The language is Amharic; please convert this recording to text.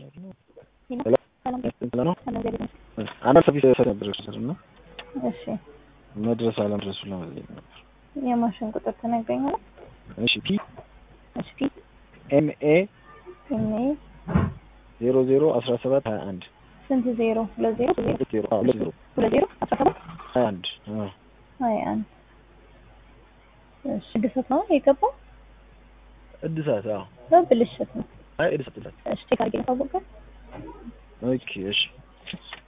ሄሎ ሰላም እንትን ነው ሰላም ዘዴ ነው። አንዳንድ ሰርቪስ ሰጥ ነበር ስር እና እሺ መድረስ አለመድረሱ ለመለየት ነበር። የማሽን ቁጥር ትነግረኛለህ? እሺ ፒ እሺ ፒ ኤም ኤ ኤም ኤ ዜሮ ዜሮ አስራ ሰባት ሀያ አንድ ስንት ዜሮ ሁለት ዜሮ ዜሮ ሁለት ዜሮ አዎ፣ ሁለት ዜሮ ሁለት ዜሮ አስራ ሰባት ሀያ አንድ አዎ። ሀያ አንድ እሺ እድሳት ነው የገባው እድሳት አዎ። በብልሽት ነው። አይ እድሳት እድሳት እሺ ቼክ አድርጌ ነው ካወቀ ኦኬ እሺ